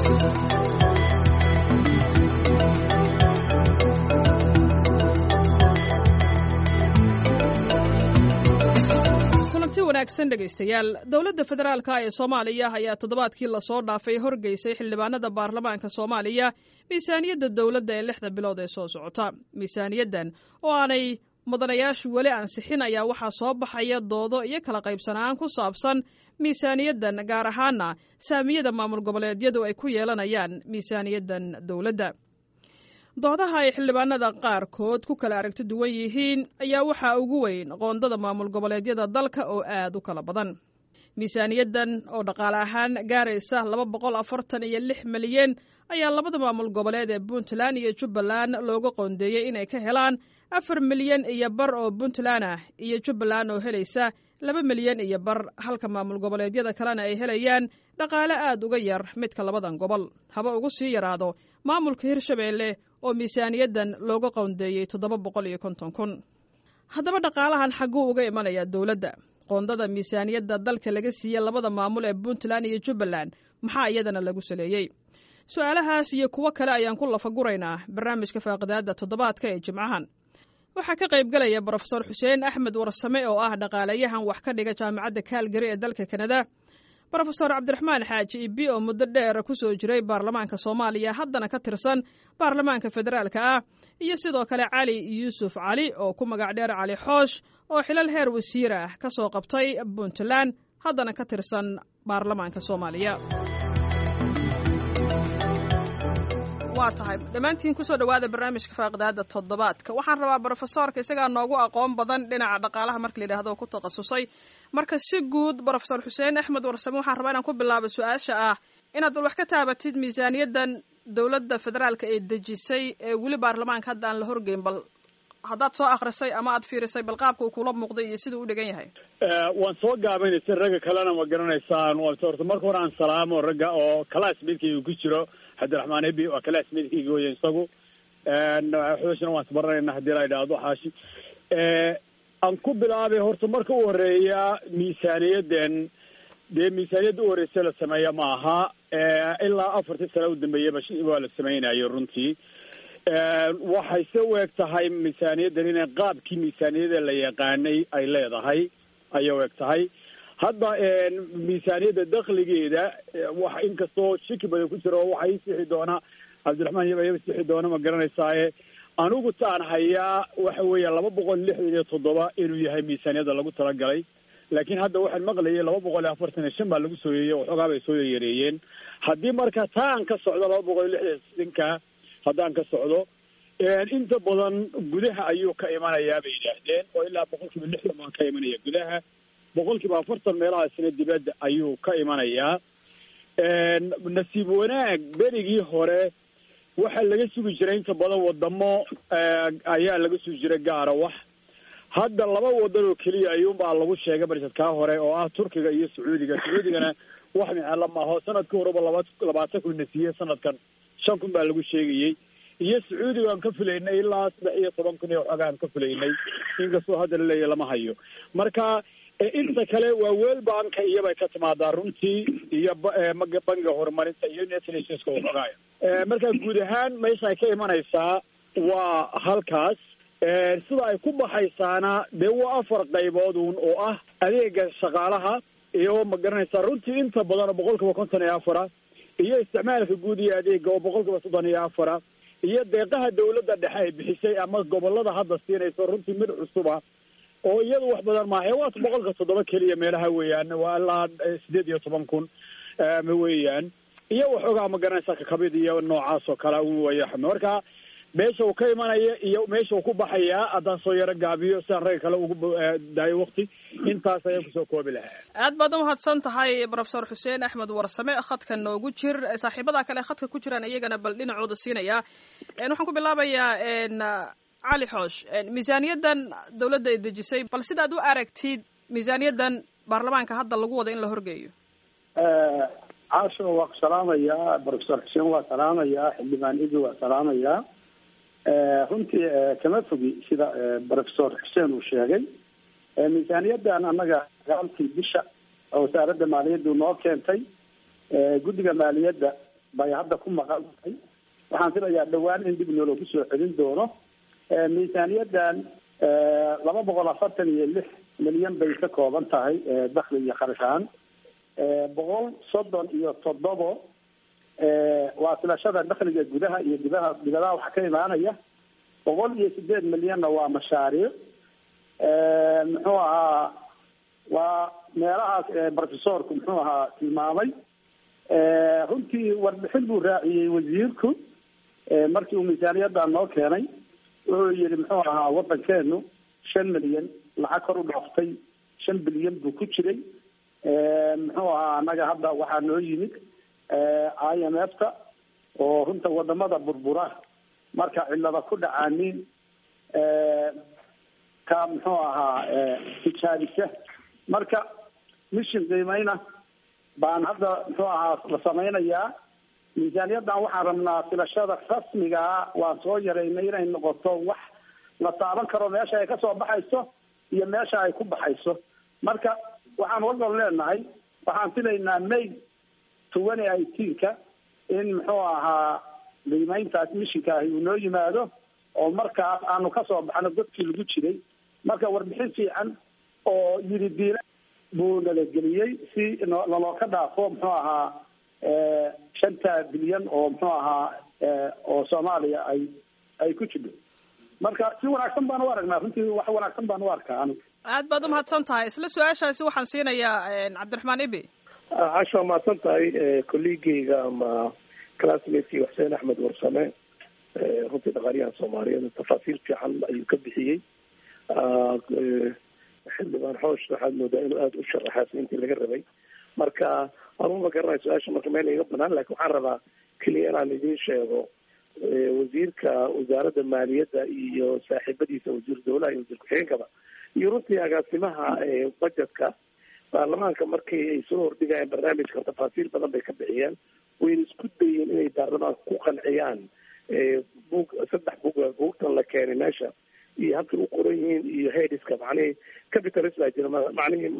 kulanti wanaagsan dhegaystayaal dowladda federaalka ee soomaaliya ayaa toddobaadkii lasoo dhaafay horgeysay xildhibaanada baarlamaanka soomaaliya miisaaniyadda dowladda ee lixda bilood ee soo socota miisaaniyaddan oo aanay mudanayaashu weli ansixin ayaa waxaa soo baxaya doodo iyo kala qaybsanaan ku saabsan miisaaniyaddan gaar ahaana saamiyada maamul goboleedyadu ay ku yeelanayaan miisaaniyaddan dowladda doodaha ay xildhibaanada qaarkood ku kala aragti duwan yihiin ayaa waxaa ugu weyn qoondada maamul goboleedyada dalka oo aad u kala badan miisaaniyaddan oo dhaqaale ahaan gaaraysa laba boqol afartan iyo lix milyan ayaa labada maamul goboleed ee puntland iyo jubbaland looga qoondeeyey inay ka helaan afar milyan iyo bar oo puntland ah iyo jubbaland oo helaysa laba milyan iyo bar halka maamul goboleedyada kalena ay helayaan dhaqaale aad uga yar midka labadan gobol haba ugu sii yaraado maamulka hirshabeelle oo miisaaniyaddan looga qoondeeyey toddoba boqol iyo konton kun haddaba dhaqaalahan xagguu uga imanayaa dowladda qoondada miisaaniyadda dalka laga siiyey labada maamul ee puntland iyo jubbaland maxaa iyadana lagu saleeyey su-aalahaas iyo kuwo kale ayaan ku lafaguraynaa barnaamijka faaqidaadda toddobaadka ee jimcahan waxaa ka qaybgalaya brofesor xuseen axmed warsame oo ah dhaqaalayahan wax ka dhiga jaamacadda kaalgari ee dalka kanada brofesor cabdiraxmaan xaaji ibi oo muddo dheer ku soo jiray baarlamaanka soomaaliya haddana ka tirsan baarlamaanka federaalka ah iyo sidoo kale cali yuusuf cali oo ku magac dheer cali xoosh oo xilal heer wasiir ah ka soo qabtay puntland haddana ka tirsan baarlamaanka soomaaliya waa tahay dhammaantiin kusoo dhawaada barnaamijka faaqidaada toddobaadka waxaan rabaa brofesorka isagaa noogu aqoon badan dhinaca dhaqaalaha marka la yidhahdo ku takhasusay marka si guud brofesor xuseen axmed warsame waxaan rabaa inaan ku bilaabo su-aasha ah inaad bal wax ka taabatid miisaaniyaddan dowladda federaalka ee dejisay ee weli baarlamaanka hadda aan la horgeyn bal haddaad soo akrisay ama aad fiirisay bal qaabka uu kula muuqday iyo siduu u dhigan yahay waan soo gaabaynaysa ragga kalena ma garanaysaan horta marka hore aan salaamo ragga oo classmatekayga ku jiro cabdiraxmaan ebi waa classmatekayga wey isagu xooshna waan isbaranayna haddii la idhaahdo xaashi aan ku bilaabay horta marka u horeeya miisaaniyaddan dee miisaaniyadda u horeysa la sameeya ma aha ilaa afartii sano u dambeeyaba waa la samaynayo runtii waxay se u eg tahay miisaaniyaddan inay qaabkii miisaaniyada la yaqaanay ay leedahay ayay u eg tahay hadda miisaaniyadda dakligeeda wax inkastoo shiki badan ku jiro waxaa ii sixi doona cabdiraxmaan yaba iba sixi doona ma garanaysaaye anigu taan hayaa waxa weeya laba boqol lixdan iyo toddoba inuu yahay miisaaniyadda lagu talagalay laakiin hadda waxaan maqlayay laba boqol iyo afartan iyo shan baa lagu soo yeeyey waxoogaa bay soo yareeyeen haddii marka taa aan ka socdo laba boqol iyo lixdan sinka haddaan ka socdo inta badan gudaha ayuu ka imanayaa bay yidhaahdeen oo ilaa boqol kiiba lixdan baa ka imanaya gudaha boqol kiiba afartan meelahaasina dibadda ayuu ka imanayaa nasiib wanaag berigii hore waxaa laga sugi jiray inta badan wadamo ayaa laga sugi jiray gaara wax hadda laba wadan oo keliya ayuunbaa lagu sheegay barsadkaa hore oo ah turkiga iyo sacuudiga sacuudigana wax micala maaho sanadkii horeba laba labaatan kun na siiyey sanadkan shan kun baa lagu sheegayey iyo sacuudiga aan ka filaynay ilaa saddex iyo toban kun iyo waxoogaa aan ka filaynay inkastoo hadda laleeyahy lama hayo marka inta kale waa weel banka iyobay ka timaadaa runtii iyo bangiga horumarinta iyo netnationska waxoogaaya marka guud ahaan meesha ay ka imanaysaa waa halkaas sida ay ku baxaysaana dee waa afar qayboodun oo ah adeega shaqaalaha iyo ma garanaysaa runtii inta badan oo boqol kiiba konton iyo afara iyo isticmaalka guud iyo adeega oo boqol kiiba soddon iyo afara iyo deeqaha dawladda dhexe ay bixisay ama gobolada hadda siinayso runtii mid cusuba oo iyadu wax badan maaha waa boqolka toddoba keliya meelaha weeyaan waa ilaa sideed iyo toban kun weeyaan iyo waxoogaa ma garanaysa kakabid iyo noocaas oo kale way marka meesha uu ka imanaya iyo meesha uu ku baxayaa haddaan soo yaro gaabiyo sidaan ragga kale ugu daayo wakti intaas ayaan kusoo koobi lahaa aad baad umahadsan tahay brofesor xuseen axmed warsame khadka noogu jir saaxiibada kale khadka ku jiraan iyagana bal dhinacooda siinaya waxaan ku bilaabayaa cali xoosh miisaaniyaddan dawladda ay dejisay bal sidaad u aragtid miisaaniyaddan baarlamaanka hadda lagu wada in la horgeeyo caasho waa ku salaamayaa brofesor xuseen waa salaamayaa xildhibaan idi waa salaamayaa runtii kama fogi sida brofesor xuseen uu sheegay miisaaniyaddan annaga sagaalkii bisha oo wasaaradda maaliyaddu noo keentay guddiga maaliyadda bay hadda ku maqan tahay waxaan filayaa dhawaan in dib nooloogu soo celin doono miisaaniyadan laba boqol afartan iyo lix milyan bay ka kooban tahay dakli iyo kharash ahaan boqol soddon iyo toddobo waa filashada dakliga gudaha iyo gudaha dibadaha waxaa ka imaanaya boqol iyo sideed milyanna waa mashaariic muxuu ahaa waa meelahaas professorku muxuu ahaa tilmaamay runtii warbixin buu raaciyey wasiirku markii uu miisaaniyadan noo keenay wuxuu yihi muxuu ahaa wadankeenu shan milyan lacag kor u dhooftay shan bilyan buu ku jiray muxuu ahaa annaga hadda waxaa noo yimid i m f ta oo runta wadamada burbura marka cilada ku dhacaanin ka muxuu ahaa tijaabisa marka mishin qiimeyna baan hadda muxuu ahaa la samaynayaa miisaaniyadan waxaan rabnaa filashada rasmigaa waan soo yaraynay inay noqoto wax la taaban karo meesha ay kasoo baxayso iyo meesha ay ku baxayso marka waxaan walban leenahay waxaan filaynaa may twenty eighteenka in muxuu ahaa qiimeyntaas mishinka ahi uu noo yimaado oo markaas aanu kasoo baxno dadkii lagu jiray marka warbixin fiican oo yiri diila buu nalageliyey si naloo ka dhaafo muxuu ahaa shanta bilyan oo muxuu ahaa oo soomaaliya ay ay ku jidho marka si wanaagsan baan u aragnaa runtii wax wanaagsan baan u arkaa aniga aad baad umahadsan tahay isla su-aashaasi waxaan siinayaa cabdiraxmaan ibi casha waa mahadsan tahay colleageyga ama classmatekii xuseen axmed warsame runtii dhaqaaliyahan soomaaliyeed tafaasiil fiican ayuu ka bixiyey xildhibaan xoosh waxaad moodaa inuu aada u sharaxaas intii laga rabay marka anuma garanay su-aasha marka meel iga banaan lakin waxaan rabaa keliya inaan idiin sheego wasiirka wasaaradda maaliyadda iyo saaxiibadiisa wasiir dawlaha iyo wasiir ku-xigeenkaba iyo runtii agaasimaha budgetka baarlamaanka markii ay soo hordhigayeen barnaamijka tafaasiil badan bay ka bixiyeen wayna isku dayeen inay baarlamaanka ku qanciyaan bug saddex bug buugtan la keenay meesha iyo habkay u qoran yihiin iyo headiska macnihii capitalist baa jira macnihii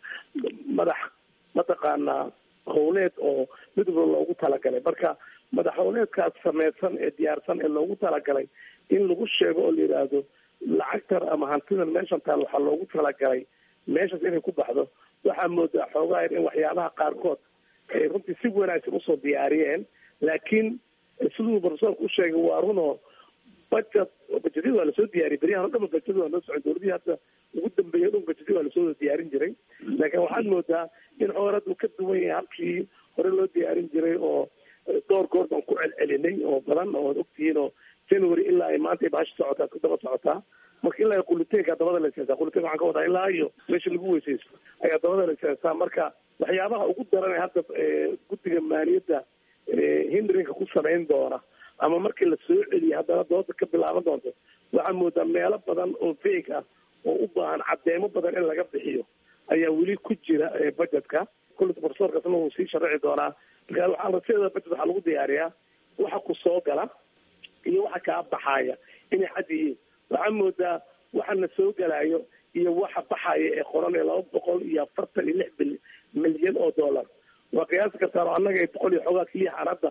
madax mataqaanaa howleed oo mid walba loogu talagalay marka madax howleedkaas sameysan ee diyaarsan ee loogu talagalay in lagu sheego oo la yidhaahdo lacagtan ama hantidan meeshan taal waxaa loogu talagalay meeshaas inay ku baxdo waxaa moodaa xoogaa in waxyaabaha qaarkood ay runtii si wanaagsan usoo diyaariyeen laakiin siduu profesorka u sheegay waa runoo budget bajetyada waa lasoo diyaariyay beryahan o dhan ba bajetyada waa noo socon dowladihii hadda ugu dambeeyay o dhan bajetyada waa lasoo diyaarin jiray laakiin waxaad moodaa in xoor hadda uu ka duwan yahay habkii hore loo diyaarin jiray oo dhowr goor baan ku celcelinay oo badan oo ad ogtihiin oo january ilaa ay maanta bahasha socotaa ku daba socotaa marka ilaa quliteenka dabada la iseensaa quliteenka waxaan ka wadaa ilaa iyo meesha lagu weysaysto ayaa dabada la iseensaa marka waxyaabaha ugu daran hadda guddiga maaliyadda hindrinka ku samayn doona ama markii la soo celiya haddana dooda ka bilaaban doonto waxaa moodaa meelo badan oo feeg ah oo u baahan caddeemo badan in laga bixiyo ayaa weli ku jira budgetka kulli profesorkaasna wuu sii sharaci doonaa marka waxaa sideeda budget waxaa lagu diyaariyaa waxa ku soo gala iyo waxa kaa baxaaya inay xad yihiin waxaa moodaa waxana soo galayo iyo waxa baxaya ee qoran ee laba boqol iyo afartan iyo lix bil milyan oo dollar waa qiyaasi kartaan oo annaga boqol iyo xoogaa keliya xaaladda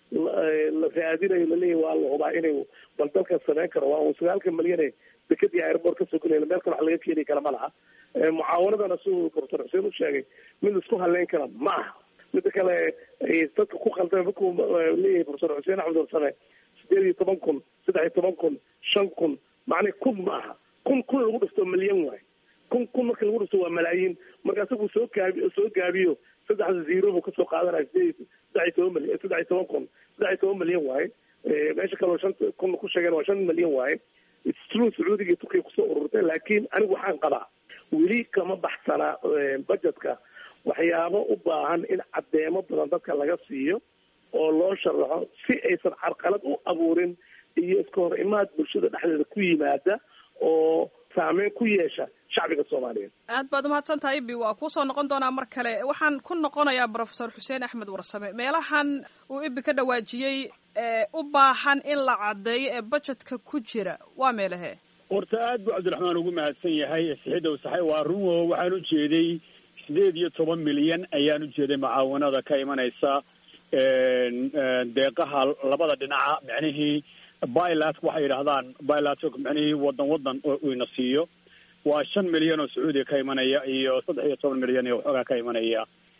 la raadinayo laleeyahy waa la hubaa inay bal dalkan samayn karo waa sagaalka milyane dekadii airport kasoo gelaya meel kale wax laga keeni kara ma laha mucaawanadana siduu profesor xuseen u sheegay mid laisku haleyn kara ma aha mida kale dadka ku khaldama markuu leeyahay profesor xuseen axmed warsame sideed iyo toban kun saddex iyo toban kun shan kun macnii kun ma aha kun kun lagu dhifto milyan waay kun kun marka lagu dhifto waa malaayiin marka isagu soo gaabi soo gaabiyo saddexda zero buu kasoo qaadanaya sideed saddex iyo toban milyan saddex iyo toban kun saddex iyo toban milyan waaye meesha kaleo shan kun ku sheegeen waa shan milyan waaye true sacuudiga iyo turkiya kusoo ururtay laakiin anigu waxaan qabaa weli kama baxsana budgetka waxyaabo u baahan in caddeemo badan dadka laga siiyo oo loo sharaxo si aysan carqalad u abuurin iyo iska hor imaad bulshada dhexdeeda ku yimaada oo saameyn ku yeesha shacbiga soomaaliyeed aad baad umahadsan tahay ibi waa kuusoo noqon doonaa mar kale waxaan ku noqonayaa profesor xuseen axmed warsame meelahan uu ibi ka dhawaajiyey u baahan in la caddeeyo ee budgetka ku jira waa meelahe horta aad buu cabdiraxmaan ugu mahadsan yahay sixidow saxay waa runwo waxaan u jeeday sideed iyo toban milyan ayaan u jeeday mucaawanada ka imanaysa deeqaha labada dhinaca micnihii bilat waxay yidhaahdaan bilat micnihii wadan wadan ina siiyo waa shan milyan oo sacuudiya ka imanaya iyo saddex iyo toban milyan iyo waxoogaa ka imanaya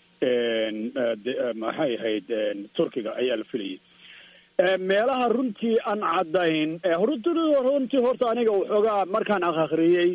maxay ahayd turkiga ayaa la filayay meelaha runtii aan caddayn runtii horta aniga waxoogaa markaan akhriyey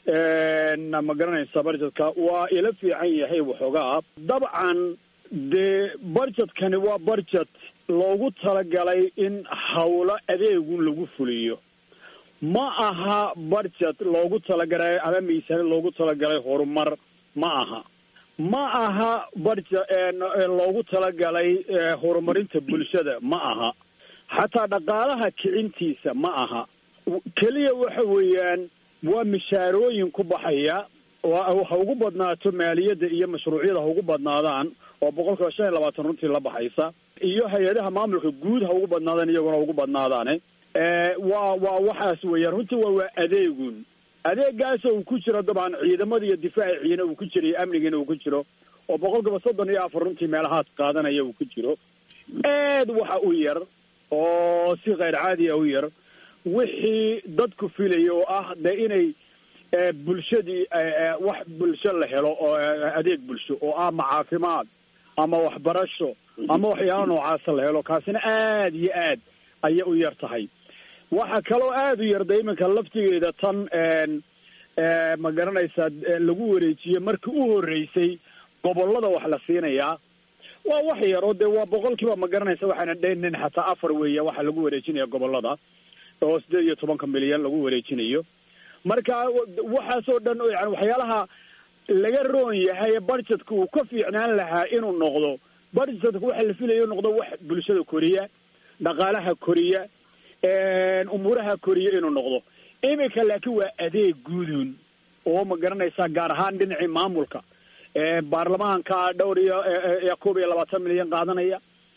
ma garanaysa budgetka waa ila fiican yahay waxoogaa dabcan dee budgetkani waa budget loogu talagalay in hawlo adeegun lagu fuliyo ma aha budget loogu talagalay ama miisaani loogu talagalay horumar ma aha ma aha budget loogu talagalay horumarinta bulshada ma aha xataa dhaqaalaha kicintiisa ma aha keliya waxa weeyaan waa mishaarooyin ku baxaya ha ugu badnaato maaliyadda iyo mashruucyada ha ugu badnaadaan oo boqol kiiba shan iyo labaatan runtii la baxaysa iyo hay-adaha maamulka guud ha ugu badnaadaan iyaguna ha ugu badnaadaane waa waa waxaas weeyaan runtii waa waa adeegun adeegaas uu ku jiro dabcan ciidamada iyo difaaciina uu ku jiro iyo amnigiina uu ku jiro oo boqol kiiba soddon iyo afar runtii meelahaas qaadanaya uu ku jiro aad waxa u yar oo si keyr caadiya u yar wixii dadku filaya oo ah de inay bulshadii wax bulsho la helo oo adeeg bulsho oo ah ma caafimaad ama waxbarasho ama waxyaala noocaasa la helo kaasina aad iyo aad ayay u yar tahay waxa kaloo aada u yarda iminka laftigeeda tan ma garanaysaa lagu wareejiye markii u horreysay gobollada wax la siinayaa waa wax yar oo dee waa boqol kiiba ma garanaysa waxaana dhaynin xataa afar weeya waxa lagu wareejinaya gobollada oo sideed iyo tobanka milyan lagu wareejinayo marka waxaasoo dhan yani waxyaalaha laga roon yahay budgetka uu ka fiicnaan lahaa inuu noqdo budgetka waxa la filaya noqdo wax bulshada koriya dhaqaalaha koriya umuuraha koriya inuu noqdo iminka laakiin waa adeeg guudun oo ma garanaysaa gaar ahaan dhinacii maamulka baarlamaanka dhowr iyo koob iyo labaatan milyan qaadanaya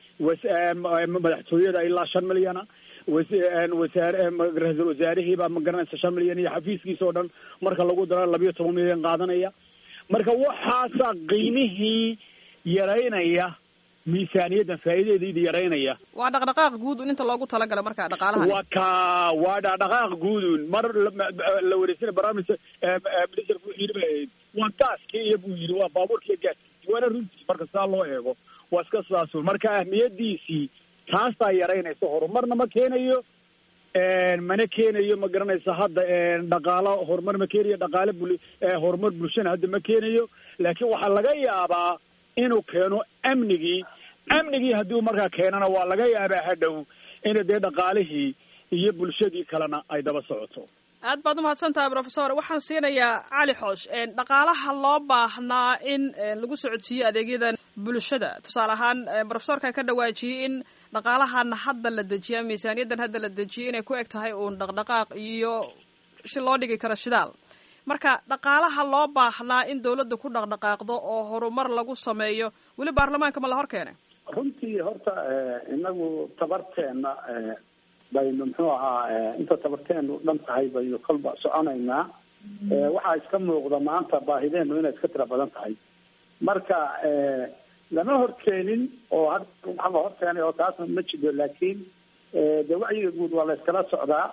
madaxtooyada ilaa shan milyana wasaar ra-iisul wasaarihiibaa ma garanaysa shan milyan iyo xafiiskiisa oo dhan marka lagu daro labiyo toban milyan qaadanaya marka waxaasaa qiimihii yaraynaya miisaaniyaddan faa'iidadeeda yaraynaya waa dhaqdhaqaaq guudun inta loogu talagalay marka dhaqaalaha waa ka waa dhaqdhaqaaq guudun mar la wareysana barnaamij minister wuxuu yidhi ba waa gaaskii iyo buu yidhi waa baabuurkiiyo gaaskiisi waana runtii marka saa loo eego waa iska sidaas marka ahmiyadiisii taasaa yaraynaysa horumarna ma keenayo mana keenayo ma garanaysa hadda dhaqaalo horumar ma keenayo dhaqaale bul horumar bulshana hadda ma keenayo laakiin waxaa laga yaabaa inuu keeno amnigii amnigii haddii markaa keenana waa laga yaabaa hadhow ina dee dhaqaalihii iyo bulshadii kalena ay daba socoto aad baad umahadsan tahay professor waxaan siinayaa cali xoosh dhaqaalaha loo baahnaa in lagu socodsiiyo adeegyadan bulshada tusaale ahaan professorka ka dhawaajiyey in dhaqaalahan hadda la dejiya miisaaniyaddan hadda la dejiyay inay ku eg tahay uun dhaqdhaqaaq iyo si loo dhigi karo shidaal marka dhaqaalaha loo baahnaa in dawladda ku dhaqdhaqaaqdo oo horumar lagu sameeyo weli baarlamaanka ma la hor keenay runtii horta inagu tabarteena baynu muxuu ahaa inta tabarteenu dhan tahay baynu kolba soconaynaa waxaa iska muuqda maanta baahideenu inay iska tira badan tahay marka lama horkeenin oo hadda waxa la horkeenay oo taasna ma jiro laakiin de wacyiga guud waa la iskala socdaa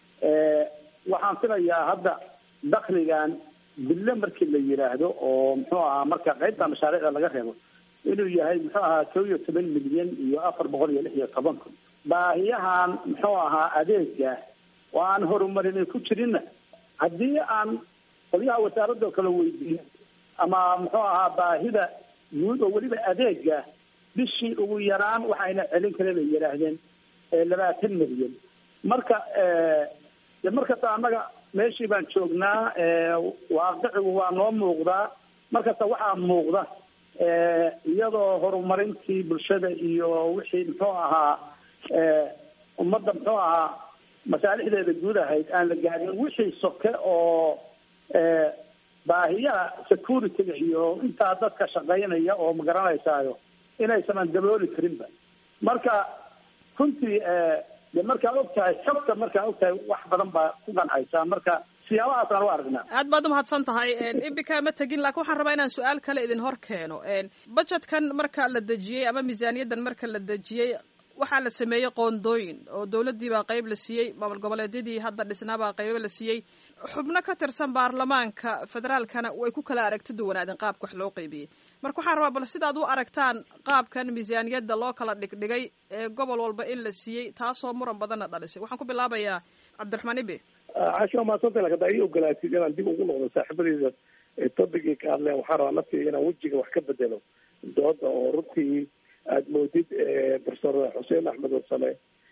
waxaan filayaa hadda dakligan bille markii la yidhaahdo oo muxuu ahaa marka qaybta mashaariicda laga reebo inuu yahay muxuu ahaa kow iyo toban milyan iyo afar boqol iyo lix iyo toban kun baahiyahan muxuu ahaa adeega oo aan horumarin ku jirinna haddii aan qolyaha wasaaradoo kale weydiin ama muxuu ahaa baahida guud oo weliba adeega bishii ugu yaraan waxayna celin kareen ay yidhaahdeen labaatan milyan marka de markasta annaga meeshii baan joognaa waaqicigu waa noo muuqdaa markasta waxaa muuqda iyadoo horumarintii bulshada iyo wixii muxuu ahaa ummadda muxuu ahaa masaalixdeeda guud ahayd aan la gaadin wixii soke oo baahiyaha security-ga iyo intaa dadka shaqaynaya oo ma garanaysaayo inaysanan dabooli karinba marka runtii de markaa og tahay xogta markaa og tahay wax badan baa ku qancaysaa marka siyaabahaasaan u aragnaa aad baad umahadsan tahay imbika ma tegin laakiin waxaan rabaa inaan su-aal kale idin hor keeno budgetkan marka la dejiyey ama miisaaniyaddan marka la dejiyey waxaa la sameeyey qoondooyin oo dowladdii baa qayb la siiyey maamul goboleedyadii hadda dhisnaabaa qaybo la siiyey xubno ka tirsan baarlamaanka federaalkana way ku kala aragti duwanaadeen qaabka wax loo qeybiyey marka waxaan rabaa bal sidaad u aragtaan qaabkan miisaaniyadda loo kala dhigdhigay ee gobol walba in la siiyey taasoo muran badanna dhalisay waxaan ku bilaabayaa cabdiraxmaan ibe casho waa mahadsanta lakin haddaa ii ogolaatid inaan dib ugu noqdo saaxiibadeyda tobigii ka hadleen waxaan rabaa naftiga inaan wejiga wax ka bedelo dooda oo runtii aada moodid profesor xuseen axmed warsame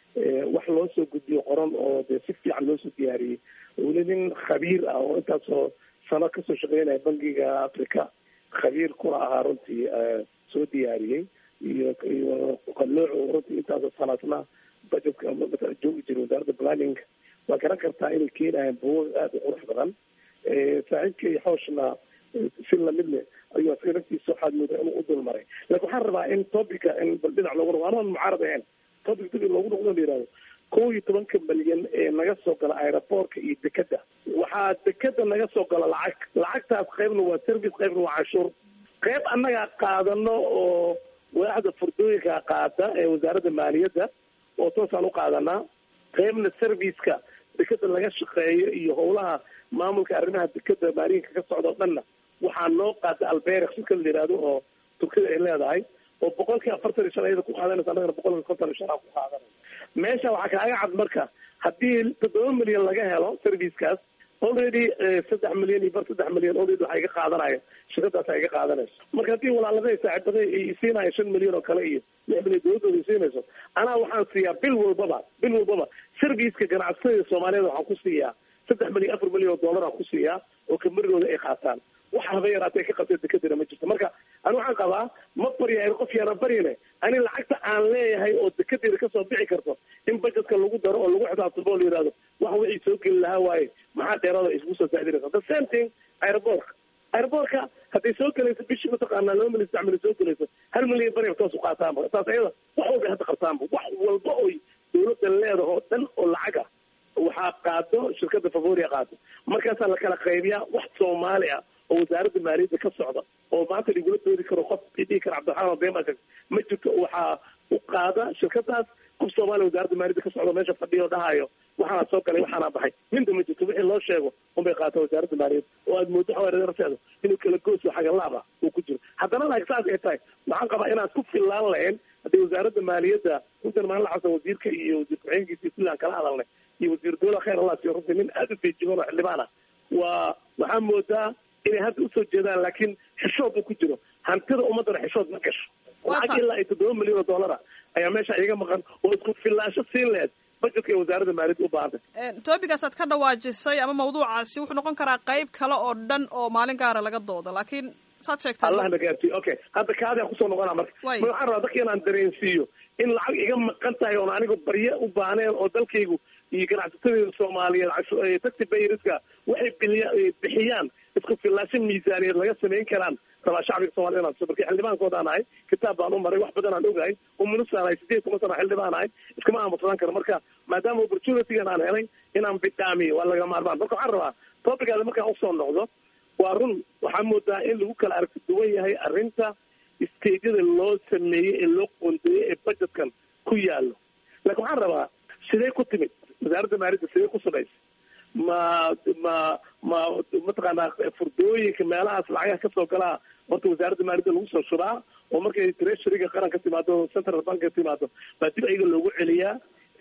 wax loo soo gudbiyo qoran oo dee si fiican loo soo diyaariyey weli nin khabiir ah oo intaasoo sano kasoo shaqeynaya bangiga africa khabiir kuna ahaa runtii soo diyaariyey iyo iyo qalooc runtii intaasoo sanaadna budgetka maala joogi jiray wasaaradda planning waa garan kartaa inay keenayaan buug aada u qurux badan saaxiibkay xooshna si lamid leh ayuu asaga naftiisa waxaad moodaa inuu u dul maray lakin waxaan rabaa in topica in bal dhinac loogu noqo anaan mucaarad ahayn topic dib in loogu noqdo la yihahdo kow iyo tobanka malyan ee naga soo gala aeroboortka iyo dekeda waxaa dekeda naga soo gala lacag lacagtaas qaybna waa service qaybna waa canshuur qayb annagaa qaadano oo waaxda furdooyinka qaada ee wasaaradda maaliyadda oo toosaan u qaadanaa qaybna serviceka dekeda laga shaqeeyo iyo howlaha maamulka arrimaha dekeda maalinka ka socda o dhanna waxaa noo qaada alberex shirka la yihahdo oo turkida ay leedahay oo boqolkii afartan iyo shan ayada ku qaadanaysa annagana boqolkii konton iyo shan aan ku qaadanay meesha waxaa kaaga cad marka haddii toddoba milyan laga helo servicekaas already saddex milyan iyo bar saddex milyan already waxaa iga qaadanaya shirkadaasa iga qaadanayso marka haddii walaalada saaxiibada ay siinaya shan milyan oo kale iyo lix milyan dowladooda ay siinayso anaa waxaan siiyaa bil walbaba bil walbaba serviceka ganacsatada soomaaliyeed waxaan ku siiyaa saddex milyan afar milyan oo dollar aan ku siiyaa oo kamarigooda ay qaataan wax haba yaraatee ka qabtay dekadina ma jirto marka ani waxaan qabaa ma baryahay qof yaana baryane ani lacagta aan leeyahay oo dekedeeda kasoo bixi karto in budgetka lagu daro oo lagu xisaabtamo oo la yihahdo wax wixii soo geli lahaa waaye maxaa dheeraada isku soo saadinaysa the same thing aeroboortka aeroboortka hadday soo gelayso bishii mataqaanaa laba milyan saddex milyan soo gelayso hal milyan bari toos u qaataanba taas ayada wax walba hadda qabtaanba wax walba oy dawladda leedaha oo dhan oo lacaga waxaa qaado shirkada favoria qaado markaasaa la kala qaybiyaa wax soomaali ah oo wasaaradda maaliyadda ka socda oo maanta lagula doodi karo qof dhihi kara cabdiraxmaan bema ma jirto waxaa u qaada shirkadaas qof soomaaliya wasaaradda maaliyadda ka socda meesha fadhiyo dhahayo waxaana soo galay waxaana baxay minta ma jirto wixii loo sheego unbay qaata wasaaradda maaliyadda oo aad moodo xawaararteeda inuu kala gooso xagalaab ah uu ku jiro haddana laak saas ay tahay waxaan qabaa inaan ku filaan lahayn haddii wasaaradda maaliyadda runtan maalin xasan wasiirka iyo wasiir ku-xigeenkiisa kulli aan kala hadalnay iyo wasiir dowla khayr allah siyo runtii nin aada u feejigan oo xildhibaan ah waa waxaa moodaa inay hadda usoo jeedaan laakiin xishood uu ku jiro hantida ummaddana xishood ma gasho lacag ilaa iyo toddoba milyan oo dollara ayaa meesha iga maqan oo isku filaansho siin laheed budgetka ee wasaaradda maaliyadda u baahantay topigaas aad ka dhawaajisay ama mawduucaasi wuxuu noqon karaa qayb kale oo dhan oo maalin gaara laga doodo laakiin saad sheegtay allah na gaarsiiyo okay hadda kaadaan kusoo noqonaa marka ma waxaan rabaa dadka inaan dareensiiyo in lacag iga maqan tahay oon anigu barye u baaneen oo dalkaygu iyo ganacsatadeeda soomaaliyeed taxi bayriska waxay biliya bixiyaan isku filaasho miisaaniyeed laga samayn karaan rabaa shacbiga soomaliya inaan tuso marka xildhibaankoodaan ahay kitaab baan u maray wax badan aan ogahay umunisaan ahay sideed toban sana xildhibaan ahay iskama aamusadaan karo marka maadaama opportunitygan aan helay inaan bidhaamiyo waa laga maarmaan marka waxaan rabaa topicaada markaan usoo noqdo waa run waxaa moodaa in lagu kala aragti duwan yahay arrinta stageyada loo sameeyey ee loo qoondeeyey ee budgetkan ku yaalo laakiin waxaan rabaa sidee ku timid wasaaradda maaliyadda sidee ku samaysa ma ma ma mataqaanaa furdooyinka meelahaas lacagaha kasoo galaa horta wasaaradda maaliyadda lagu soo shubaa oo markay treasuryga qaran ka timaado central bank ka timaado baa dib ayaga loogu celiyaa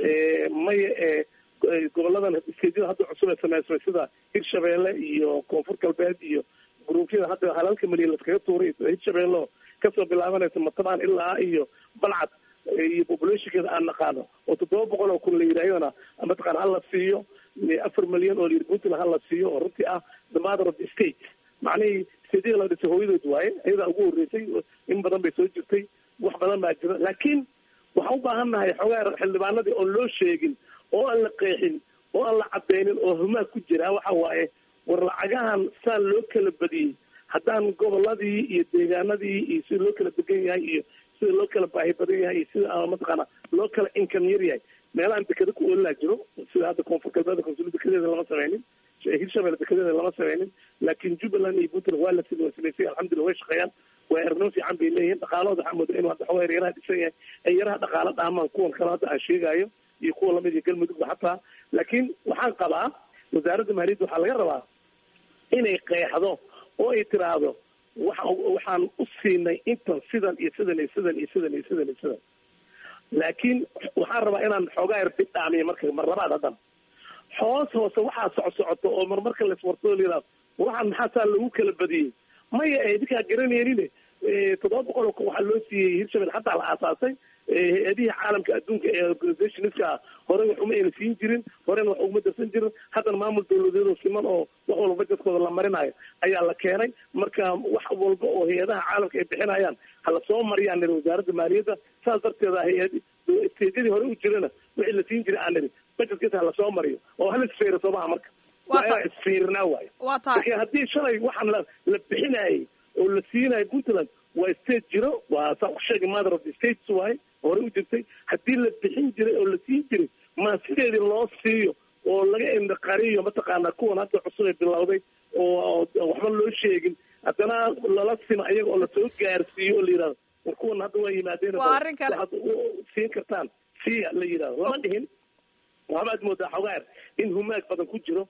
maya ee goboladan stageyada hadda cusub ee sameysmay sida hirshabeelle iyo koonfur galbeed iyo gruubyada hadda halalka milyan laskaga tuuray hirshabeelle kasoo bilaabanaysa matabaan ilaa iyo balcad iyo populationkeeda aan naqaano oo toddoba boqol oo kun la yidhahdana mataqana hala siiyo afar milyan oo layidhi puntland hala siiyo oo runtii ah the mother of the state macnihii stadyada la dhisay hooyadood waaye ayadaa ugu horreysay in badan bay soo jirtay wax badan baa jira laakiin waxaan u baahan nahay xoogaa xildhibaanadii oon loo sheegin oo aan la qeexin oo aan la cadeynin oo humaa ku jira waxa waaye war lacagahan saan loo kala badiyey haddaan goboladii iyo deegaanadii iyo sida loo kala degan yahay iyo sida loo kala baahi badan yahay iyo sida mataqaana loo kala income yar yahay meelahaan dekeda ku oolilaa jiro sida hadda koonfur galbeeda konsulada dekadeeda lama sameynin hirshabelle dekedeeda lama sameynin laakiin jubbaland iyo puntland waa la sida waa samaysay alxamdulillah way shaqeeyaan waa erno fiican bay leeyihiin dhaqaalahooda waxaa mooda inuu hadda xogaa yaraha dhisan yahay ay yaraha dhaqaalo dhaamaan kuwan kale hadda aan sheegayo iyo kuwa lamid iyo galmudugba xataa laakiin waxaan qabaa wasaaradda maaliyadda waxaa laga rabaa inay qeexdo oo ay tiraahdo waxa waxaan u siinay intan sidan iyo sidan iyo sidan iyo sidan iyo sidan iyo sidan laakiin waxaan rabaa inaan xoogaa yar bidhaamiyo marka mar labaad haddana hoos hoose waxaa socsocoto oo marmarka laiswartoo layihahdo waxaan maxaa saa lagu kala badiyey maya idinkaa garanaynin toddoba boqol oo waxaa loo siiyey hirshabelle xataa la aasaasay hay-adihii caalamka adduunka ee organizationska hore wax uma ayna siin jirin horena wax uguma darsan jirin haddana maamul dawladeedoo siman oo wax walba bajetkooda la marinayo ayaa la keenay marka wax walba oo hay-adaha caalamka ay bixinayaan hala soo mariyaan niri wasaaradda maaliyadda saas darteeda hay-ad stejadii hore u jirana wixii la siin jiray aan niri bajetkiisa hala soo mariyo oo hala isfeero soomaha marka waa inaan isfiirinaa waayo laakiin haddii shalay waxaan la la bixinayay oo la siinayo puntland waa state jiro waa saa ku sheegay mother of the states waaye hore u jirtay haddii la bixin jiray oo la siin jiray ma sideedii loo siiyo oo laga indaqariyo mataqaanaa kuwan hadda cusub ee bilowday oo waxba loo sheegin haddana lala sima ayaga oo lasoo gaarsiiyo oo la yidhahdo war kuwan hadda waa yimaadeen waxaad siin kartaan siya la yidhahdo lama dhihin waxbaad moodaa xogaar in humaag badan ku jiro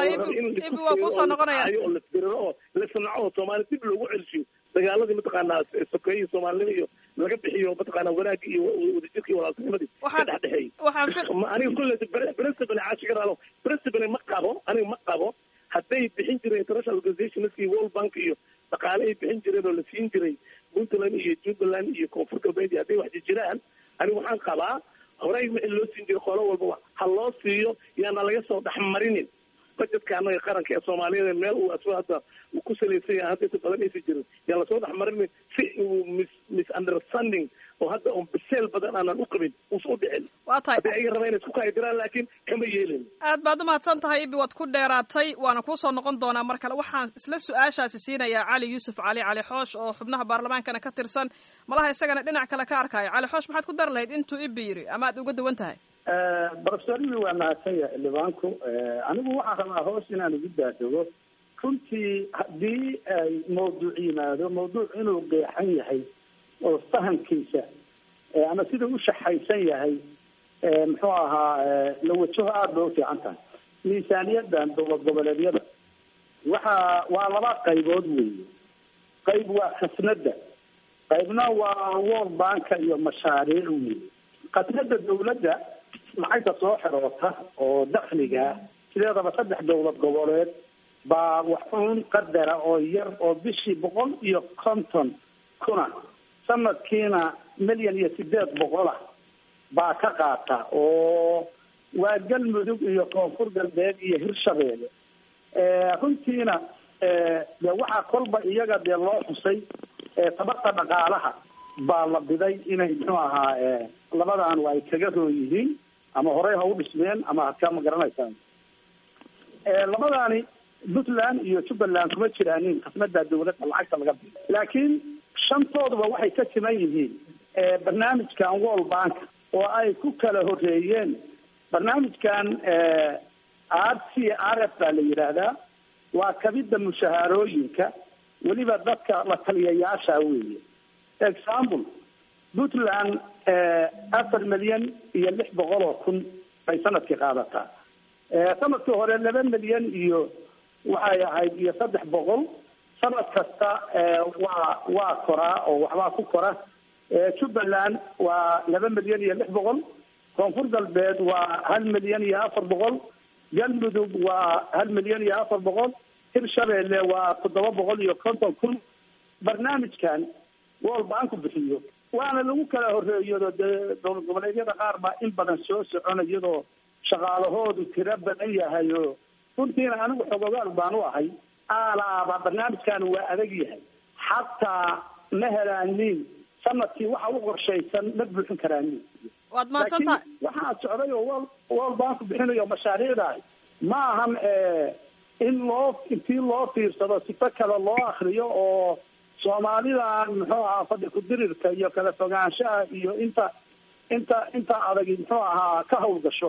kusoo noqonaya oo lasdiriro oo lasnaco oo soomaali dib loogu celshiyo dagaaladii mataqaanaa sokeeyii soomaalinima iyo laga bixiyo mataqaanaa wanaagii iyo wadajirka iyo walaaltinimadii ka dhexdhexeeyey aniga kulle principal caashigaraalo principal ma qabo aniga ma qabo hadday bixin jireen international organizationskii world bank iyo dhaqaale ay bixin jireen oo la siin jiray puntland iyo jubbaland iyo koonfur galbeed iyo hadday wax jiraan aniga waxaan qabaa horey wixii loo siin jiray qolo walbaba ha loo siiyo yaana laga soo dhexmarinin bajetka anaga qaranka ee soomaaliyeed meel uu asba hadda uu ku salaysan yahay hadda inta badan aysan jirin yaa lasoo dhexmarinin si uu mis misunderstanding oo hadda un biseel badan aanan u qabin uusa u dhicin waa tahay hadday ayaga rabaa inay isku kaadiraan laakiin kama yeelin aad baad umahadsan tahay ibi waad ku dheeraatay waana kuusoo noqon doonaa mar kale waxaan isla su-aashaasi siinayaa cali yuusuf cali cali xoosh oo xubnaha baarlamaankana ka tirsan malaha isagana dhinac kale ka arkaayo cali xoosh maxaad ku dar lahayd intuu ibi yiri ama aad uga duwan tahay professor ibi waa mahadsan yahay xildhibaanku anigu waxaan rabaa hoos inaan ugu daadego runtii haddii ay mawduuc yimaado mawduuc inuu qeexan yahay oo fahamkiisa ama sidau u shaxaysan yahay muxuu ahaa la wajaho aada bay ufiican tahay miisaaniyadan dowlad goboleedyada waxa waa laba qaybood weeye qayb waa khasnada qaybna waa world banka iyo mashaariic weeye khasnada dawladda lacagta soo xiroota oo dakliga sideedaba saddex dowlad goboleed baa waxuun qadara oo yar oo bishii boqol iyo konton kuna sanadkiina milyan iyo sideed boqol ah baa ka qaata oo waa galmudug iyo koonfur galbeed iyo hirshabeelle runtiina de waxaa kolba iyaga dee loo xusay tabarta dhaqaalaha baa la biday inay muxuu ahaa labadan ay kaga roon yihiin ama horey ha u dhismeen ama hadka ma garanaysaan labadaani puntland iyo jubbaland kuma jiraanin khasnada dawladda lacagta laga bido laakiin shantooduba waxay ka siman yihiin barnaamijkan world bank oo ay ku kala horeeyeen barnaamijkan r c r f baa la yidhaahdaa waa kabida mushahaarooyinka weliba dadka la taliyayaasha weeye example puntland afar milyan iyo lix boqol oo kun bay sanadkii qaadataa sanadkii hore laba milyan iyo waxay ahayd iyo saddex boqol sanad kasta waa waa koraa oo waxbaa ku kora jubbaland waa laba milyan iyo lix boqol koonfur galbeed waa hal milyan iyo afar boqol galmudug waa hal milyan iyo afar boqol hirshabeelle waa toddoba boqol iyo konton kun barnaamijkan world banku bixiyo waana lagu kala horeeyado dee dowlad goboleedyada qaar baa in badan soo socona iyadoo shaqaalahoodu tiro badan yahay oo runtiina anigu xogogaal baan u ahay aalaaba barnaamijkan waa adag yahay xataa ma helaanin sanadkii waxa u qorshaysan ma buuxin karaanin waad mahadsantahay waxaa socday oo wol world banku bixinayo mashaariicdaah ma ahan in loo intii loo fiirsado sifo kale loo akriyo oo soomaalidan muxuu ahaa fadhi ku-dirirka iyo kala fogaanshaha iyo inta inta inta adag muxuu ahaa ka hawlgasho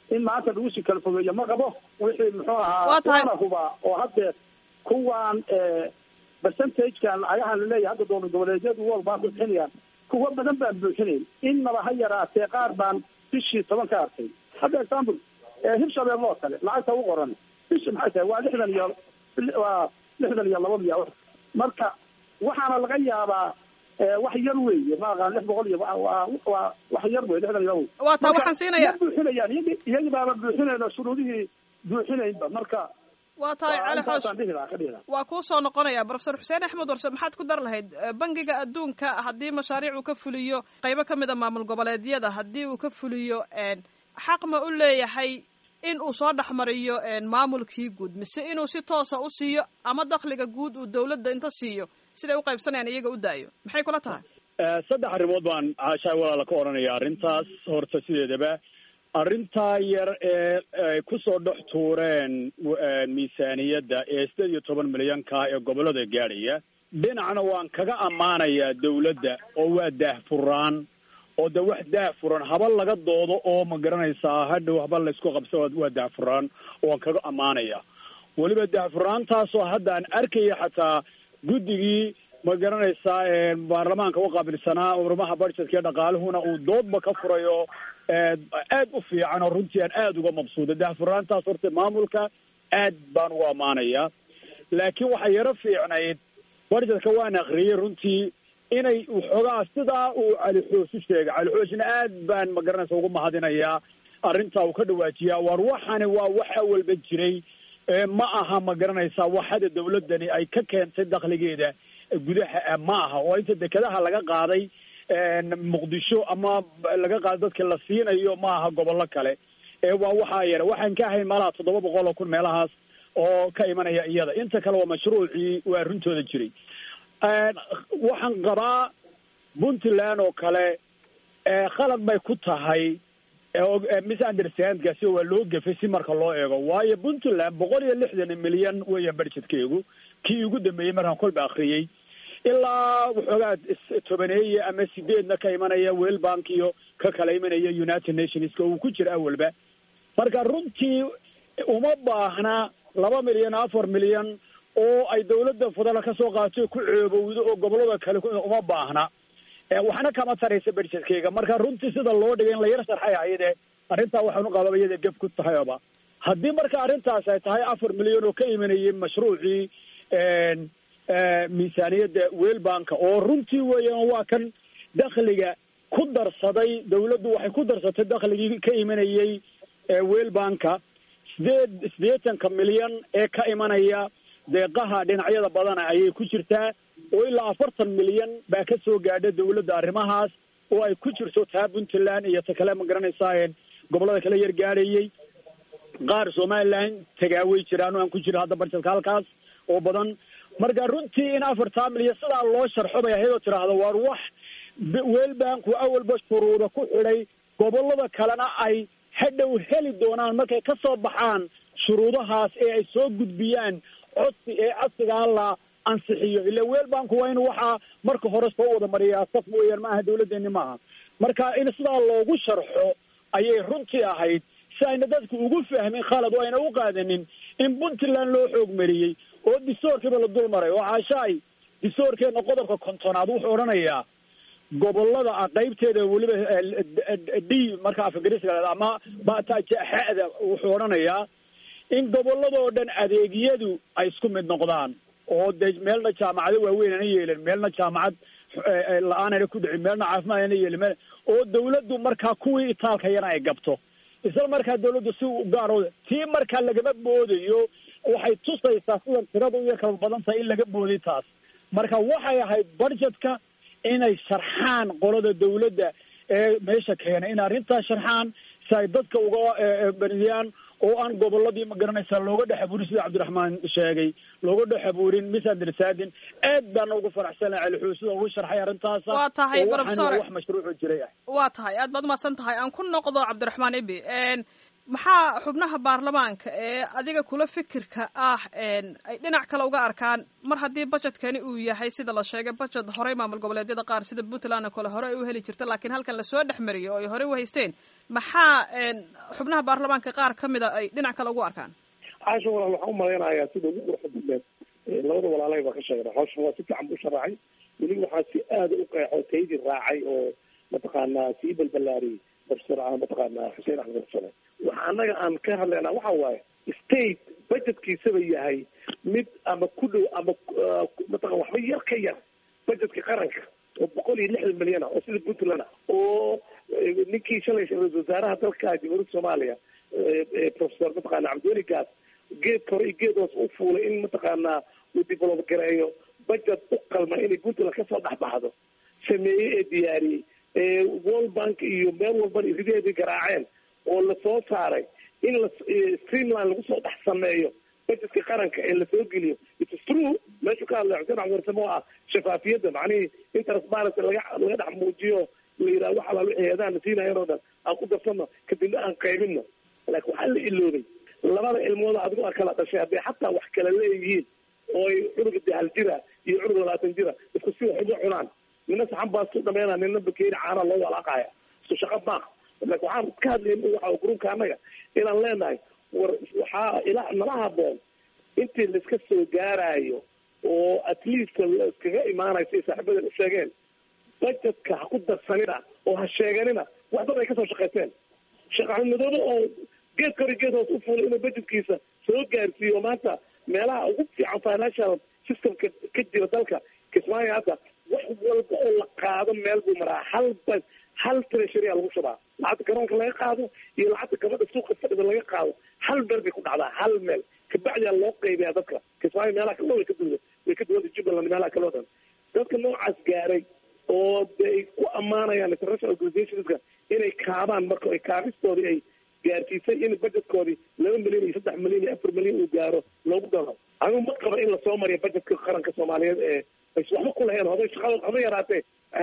in maanta lagu sii kala fogeeyo ma qabo wixii muxuu ahaa Waa tahay. waana hubaa oo haddeer kuwaan percentagekan lacagahan laleeyahay hadda dowlad goboleedyadu world bank ku bixinayaan kuwa badan baan buuxinayn innaba ha yaraatee qaar baan bishii toban ka arkay hadda example hirshabelle oo kale lacagta u qoran bishi maxay tahay waa lixdan iyo waa lixdan iyo laba miya marka waxaana laga yaabaa eh, wax yar weeye ma aqaan lix boqol iyo waa- waa waa wax yar wey lixdan iyo labo waa taa Marka, waxaan siinaya ma buuxinayaan iyagi iyagi baaba buuxinayno shuruudihii buuxinaynba marka waa tahay cali xoosh intaasaan dhihi lahaa ka dhihi lahaa waa kuu soo noqonaya profesor xuseen axmed warse maxaad ku dar lahayd Eh, bangiga adduunka haddii mashaariic uu ka fuliyo qaybo ka mid a maamul goboleedyada haddii uu ka fuliyo een, xaq ma u leeyahay in uu soo dhexmariyo een, maamulkii guud mise inuu si toosa u siiyo ama dakhliga guud uu dowladda inta siiyo siday u qaybsanayaan iyaga u daayo maxay kula tahay Eh, saddex arrimood baan caashaay walaala ka odhanaya arrintaas horta sideedaba arrintaa yar ee ay kusoo dhex tuureen w- eh, miisaaniyadda ee sideed iyo toban milyanka ee gobollada gaadhaya dhinacna waan kaga ammaanayaa dawladda oo waa daahfuraan oo de wax daahfuran haba laga doodo oo ma garanaysaa hadhow haba laysku qabso waa daahfuraan oo waan kaga ammaanaya weliba daahfuraantaasoo hadda aan arkaya xataa guddigii ma garanaysaa ee baarlamaanka u qaabilsanaa urmaha budgetka iyo dhaqaaluhuna uu doodba ka furayo ee aad u fiican oo runtii aan aada uga mabsuuda daahfuraantaas horta maamulka aad baan ugu ammaanaya laakiin waxaa yaro fiicnayd budgetka waan akriyey runtii inay waxoogaa sidaa uu cali xoosh u sheegay cali xooshna aad baan ma garanaysa ugu mahadinayaa arrintaa uu ka dhawaajiyaa war waxani waa wax awalba jiray ee ma aha ma garanaysaa waxada dawladdani ay ka keentay dakhligeeda gudaha ah ma aha oo inta dekedaha laga qaaday muqdisho ama laga qaaday dadka la siinayo ma aha gobollo kale ee waa waxaa yara waxaan ka ahayn malaha toddoba boqol oo kun meelahaas oo ka imanaya iyada inta kale waa mashruucii waa runtooda jiray waxaan qabaa puntland oo kale khalad bay ku tahay misunderstandkaasi waa loo gefay si marka loo eego waayo puntland boqol iyo lixdan milyan weeyaan budgetkeegu kii ugu dambeeyey markaan kolba akriyey ilaa waxoogaa tobaneeye ama sideedna ka imanaya well bank iyo ka kala imanaya united nationska uu ku jira awalba marka runtii uma baahna laba milyan afar milyan oo ay dawladda federal ka soo qaatay ku ceebowdo oo gobollada kale uma baahna waxna kama taraysa budgetkeyga marka runtii sida loo dhigay in la yar sharxay ayade arrintaa waxaan u qababa iyada geb ku tahayba haddii marka arrintaas ay tahay afar milyan oo ka imanayay mashruucii miisaaniyadda welbanka oo runtii weeyaan waa kan dakhliga ku darsaday dawladdu waxay ku darsatay dakhligii ka imanayay welbanka sideed siddeetanka milyan ee ka imanaya deeqaha dhinacyada badana ayay ku jirtaa oo ilaa afartan milyan baa ka soo gaadha dawladda arrimahaas oo ay ku jirto taa puntland iyo ta kale ma garanaysaa gobollada kale yar gaadhayay qaar somaliland tagaaway jiraan oo aan ku jiro hadda barjedka halkaas oo badan marka runtii in afartaa milyan sidaa loo sharxo bay ahayd oo tidhaahdo waar wax welbanku awalba shuruuda ku xidhay gobollada kalena ay hadhow heli doonaan markay ka soo baxaan shuruudahaas ee ay soo gudbiyaan codsi ee codsigaa la ansixiyo ila welbanku waa in waxaa marka hore soo wada mariyaa saf mooyaan ma aha dawladdeeni maaha marka in sidaa loogu sharxo ayay runtii ahayd si ayna dadku ugu fahmin khalad oo ayna u qaadanin in puntland loo xoog mariyey oo distoorkiiba la dul maray oo caashaay distoorkeena qodobka kontonaad wuxuu odhanayaa gobollada qaybteeda weliba d marka afgariska ama batajaxada wuxuu odhanayaa in gobolladoo dhan adeegyadu ay isku mid noqdaan oo de meelna jaamacado waaweyn ana yeelin meelna jaamacad la-aan ana ku dhicin meelna caafimaad ana yeelin meel oo dawladdu markaa kuwii itaalka yana ay gabto isla markaa dawladdu si gaaro tii markaa lagama boodayo waxay tusaysaa sida tirada u yar kala badan tahay in laga booday taas marka waxay ahayd budgetka inay sharxaan qolada dawladda ee meesha keenay in arrintaas sharxaan si ay dadka uga beriyaan oo aan gobolladii ma garanaysaa looga dhex abuurin sida cabdiraxmaan sheegay looga dhex abuurin misunderstanding aad baana ugu faraxsana cali sida ugu sharxay arrintaasa waa tahay oo professor waxaan wax mashruuco jiray ah waa tahay aad baad umahadsan tahay aan ku noqdo cabdiraxmaan ibi maxaa xubnaha baarlamaanka ee adiga kula fikirka ah ay dhinac kale uga arkaan mar haddii budgetkani uu yahay sida la sheegay budget horey maamul goboleedyada qaar sida puntland oo kale hore ay u heli jirta laakiin halkan lasoo dhex mariyay oo ay horey u haysteen maxaa xubnaha baarlamaanka qaar ka mida ay dhinac kale ugu arkaan caasha walaal waxaan umalaynayaa sida ugu quruxda badneed labada walaalay baa ka sheegna hawshan waa si fiican buu sharaxay weli waxaa si aada u qeexo taydii raacay oo mataqaanaa sii balbalaariyey professor mataqaanaa xuseen axmed sane waxa annaga aan ka hadlaynaa waxa waaye state budgetkiisaba yahay mid ama ku dhow ama mataqan waxba yar ka yar budgetka qaranka oo boqol iyo lixdan milyan ah oo sida puntland ah oo ninkii shalay ra-isul wasaaraha dalka jamhuuriyadda soomaaliya professor mataqaana cabdiweli gaas geed kore iyo geed hoos u fuulay in mataqaanaa uu develop gareeyo budget u qalma inay puntland kasoo dhexbaxdo sameeyey ee diyaariyey world bank iyo meel walbana irideedii garaaceen oo lasoo saaray in la streamline lagu soo dhex sameeyo budgetka qaranka ee lasoo geliyo its true meeshu ka hadlay xuseen axmed warsame oo ah shafaafiyadda macnihii in transparency laga laga dhex muujiyo la yidhaha wax alaal wixii heedaana siinayan oo dhan aan ku darsano kadibna aan qaybino laakiin waxaa la iloobay labada ilmooda adigo a kala dhashay hadday xataa wax kala leeyihiin oo ay cunuga dahal jira iyo cunug labaatan jira isku si wax uga cunaan nina saxan baasu dhameynaa nina bakeeri caana loo walaaqaya isku shaqo maaq laakin waxaan ka hadlayna waxa gruubka annaga inaan leenahay war waxaa ilaa nala haboon intii laiska soo gaarayo oo at least iskaga imaanayo siay saaxiibadan u sheegeen budgetka ha ku darsanina oo ha sheeganina wax dad ay kasoo shaqaysteen sheekh axmed madoobe oo geed kori geed hoos u fuulay inuu budgetkiisa soo gaarsiiyo maanta meelaha ugu fiican financial systemka ka jira dalka kismaayo hadda wax walba oo la qaado meel buu maraa hal ba hal treasury a lagu shubaa lacagta garoonka laga qaado iyo lacagta gabadha suuqa fadhida laga qaado hal meel bay ku dhacdaa hal meel kabacdiyaa loo qaybiyaa dadka kismaayo meelaha kale way ka duwda way ka duwada jubbaland meelaha kale o dhan dadka noocaas gaaray oo de ay ku ammaanayaan international organizationska inay kaabaan marka ay kaabistoodii ay gaarsiisay in budgetkoodii laba milyan iyo saddex milyan iyo afar milyan uu gaaro loogu daro anigu ma qaba in lasoo mariyo budgetka qaranka soomaaliyeed ee ays waxba ku lahayn hoday shaqada haba yaraatee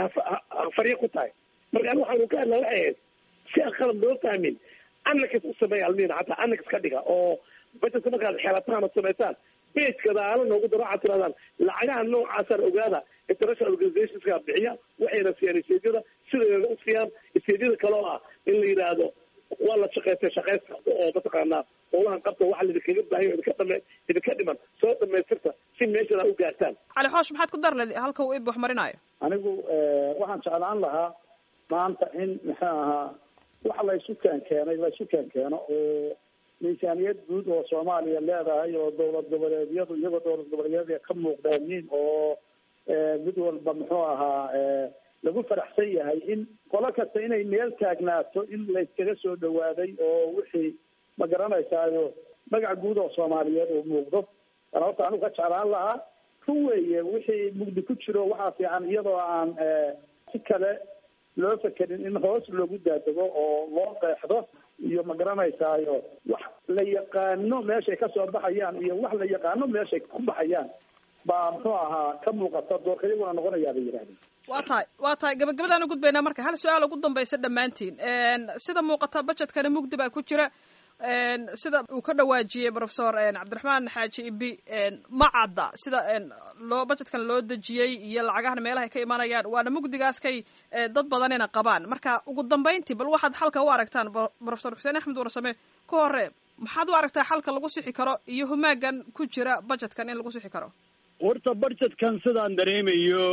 farya ku tahay marka ani waxaanu ka hadla waxay ahayd si aan qalab loo fahmin anakas u sameeya almiina hataa anakas ka dhiga oo budgetka markaad xelataan oo samaysaan bejka daalo noogu daro waxaad tirahdaan lacagaha noocaasaan ogaada international organizationska bixiya waxayna siiyaan isteedyada sideeda u siiyaan isteedyada kale oo ah in la yidhaahdo waa la shaqaystay shaqaysta oo mataqaanaa howlahan qabta waxa laidinkaga baahay idinka dhame idinka dhiman soo dhamaystirta si meeshana u gaartaan cali xoosh maxaad ku dar leed halka uu ib wax marinaayo anigu waxaan jeclaan lahaa maanta in muxuu ahaa wax la isu keen keenay la isu keen keeno oo miisaaniyad guud oo soomaaliya leedahay oo dowlad goboleedyadu iyagoo dowlad goboleedyada ka muuqdaanin oo mid walba muxuu ahaa lagu faraxsan yahay in qolo kasta inay meel taagnaato in layskaga soo dhawaaday oo wixii ma garanaysaayo magac guud oo soomaaliyeed uu muuqdo ana horta anigu ka jeclaan lahaa run weeye wixii mugdi ku jiro waxaa fiican iyadoo aan si kale loo fekerin in hoos loogu daadego oo loo qeexdo iyo ma garanaysaayo wax la yaqaano meeshay kasoo baxayaan iyo wax la yaqaano meeshay ku baxayaan baa muxuu ahaa ka muuqata doorka iyaguna noqonayaa bay yidhahdeen waa tahay waa tahay gabagabadaan u gudbaynaa marka hal su-aal ugu dambaysa dhammaantiin sida muuqata budgetkana mugdi baa ku jira sida uu ka dhawaajiyey professor cabdiraxmaan xaaji ibi ma cadda sida loo budgetkan loo dejiyey iyo lacagahana meelahay ka imanayaan waana mugdigaas kay dad badanina qabaan marka ugu dambayntii bal waxaad xalka u aragtaan professor xuseen axmed warsame ka hore maxaad u aragtaa xalka lagu sixi karo iyo humaagan ku jira budgetkan in lagu sixi karo horta budgetkan sidaan dareemayo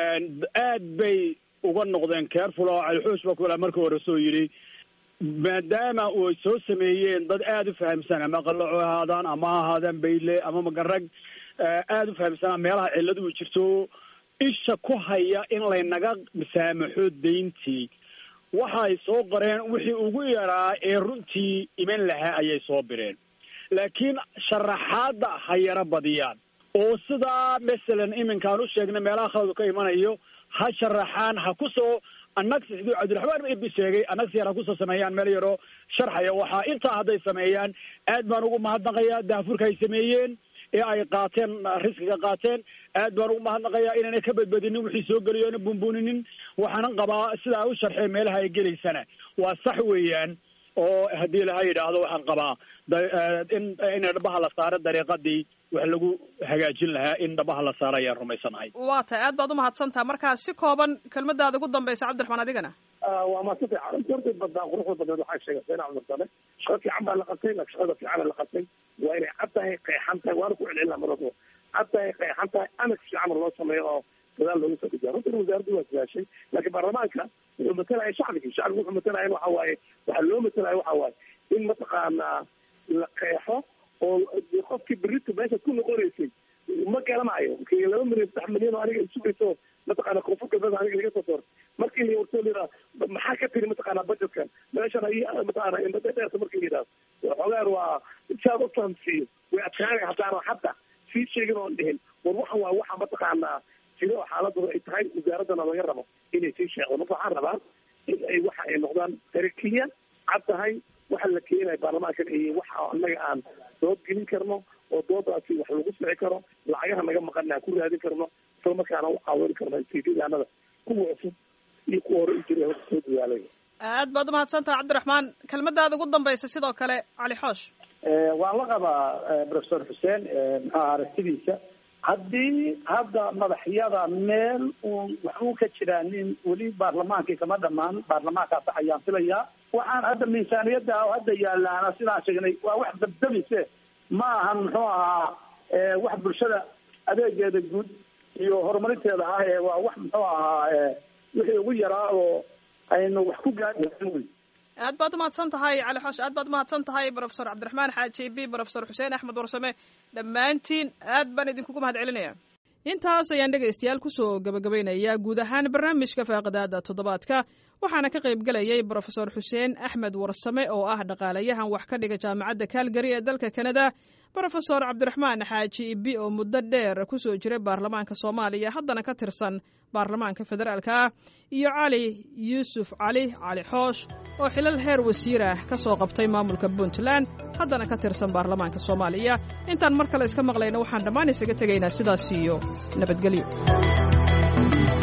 aad bay uga noqdeen careful oo calixuus ba kula marka hore soo yidhi maadaama ay soo sameeyeen dad aada u fahamsan ama qalaco ahaadaan ama ha ahaadaan bayle ama magarag aada u fahamsanaa meelaha cilladu u jirto isha ku haya in laynaga saamaxo dayntii waxay soo qoreen wixii ugu yaraa ee runtii iman lahaa ayay soo bireen laakiin sharaxaadda ha yaro badiyaan oo sidaa masalan iminkaan u sheegnay meelaha khaladu ka imanayo ha sharaxaan ha kusoo annagsi siduu cabdiraxmaan ibi sheegay annagsi yar ha kusoo sameeyaan meel yaroo sharxaya waxaa intaa hadday sameeyaan aad baan ugu mahadnaqayaa daafurka ay sameeyeen ee ay qaateen riskiga qaateen aad baan ugu mahadnaqayaa inaanay ka badbadinin wixii soo geliyo ana bunbuninin waxaanan qabaa sidaa u sharxeen meelaha ay gelaysana waa sax weeyaan oo haddii laha yidhaahdo waxaan qabaa in in dhabaha la saaro dariiqadii wax lagu hagaajin lahaa in dhabaha la saaro ayaan rumaysanahay waa tahay aad baad umahadsantaha markaa si kooban kelmadaada ugu dambaysa cabdiraxmaan adigana waa maadsan tahay horta badaa quruxda badneed waxaa sheegay sayna cabdirsale shaqo fiican baa la qabtay laakiin shaqada fiicana la qabtay waa inay cad tahay qeexan tahay waana ku celcelin laha marwalba cad tahay qeexan tahay anak fiican loo sameeyo oo gadaal loogu soo dejiya runtan wasaaraddu waa sidaashay laakiin baarlamaanka wuxuu matalaya shacbigii shacbigu wuxuu matalaya waxa waaye waxaa loo matalaya waxa waaye in mataqaanaa la qeexo oo qofkii berito meesha ku noqonaysay ma garanayo laba milyan saddex milyan oo aniga isugayso mataqaana koonfur galbeed aniga laga soo doortay markii la wartoo layidhaha maxaa ka tiri mataqaana budgetkan meeshan ay mataqaana indhada dheerta markii la yidhaha xoogaan waa si aad u fahamsiiyo way adkaanaya haddaana hadda sii sheegin oon dhihin war waxan waa waxa mataqaanaa jiro oo xaaladooda ay tahay wasaaraddana laga rabo inay sii sheegdo marka waxaan rabaa in ay waxa ay noqdaan tarakiya cad tahay waxa la keenaya baarlamaankan iyo waxa annaga aan dood gelin karno oo doodaasi wax lagu sixi karo lacagaha naga maqana aan ku raadin karno isla markaana u caawin karno istiidaanada kuwa cusub iyo kuwa hore u jiray horta soo dadaalay aad baad umahadsantaha cabdiraxmaan kelmadaada ugu dambaysa sidoo kale cali xoosh waan la qabaa professor xuseen maxaa aragtidiisa haddii hadda madaxyada meel uun wax uu ka jiraa nin weli baarlamaankii kama dhamaan baarlamaankaas ayaan filayaa waxaan hadda miisaaniyadda oo hadda yaalaana sidaan sheegnay waa wax dabdamise ma ahan muxuu ahaa wax bulshada adeegeeda guud iyo horumarinteeda ah ee waa wax muxuu ahaa wixii ugu yaraa oo aynu wax ku gaari wey aad baad umahadsan tahay cali xoosh aad baad umahadsan tahay profesor cabdiraxmaan xaaji b profesor xuseen axmed warsame dhammaantiin aad baan idinkugu mahad celinaya intaas ayaan dhegaystayaal kusoo gabagabaynayaa guud ahaan barnaamijka faaqidaada toddobaadka waxaana ka qayb gelayay brofesor xuseen axmed warsame oo ah dhaqaalayahan wax ka dhiga jaamacadda kaalgari ee dalka kanada brofesor cabdiraxmaan xaaji ibi oo muddo dheer kusoo jiray baarlamaanka soomaaliya haddana ka tirsan baarlamaanka federaalka ah iyo cali yuusuf cali cali xoosh oo xilal heer wasiir ah ka soo qabtay maamulka puntland haddana ka tirsan baarlamaanka soomaaliya intaan mar kale iska maqlayna waxaan dhammaan isaga tegaynaa sidaas iyo nabadgelyo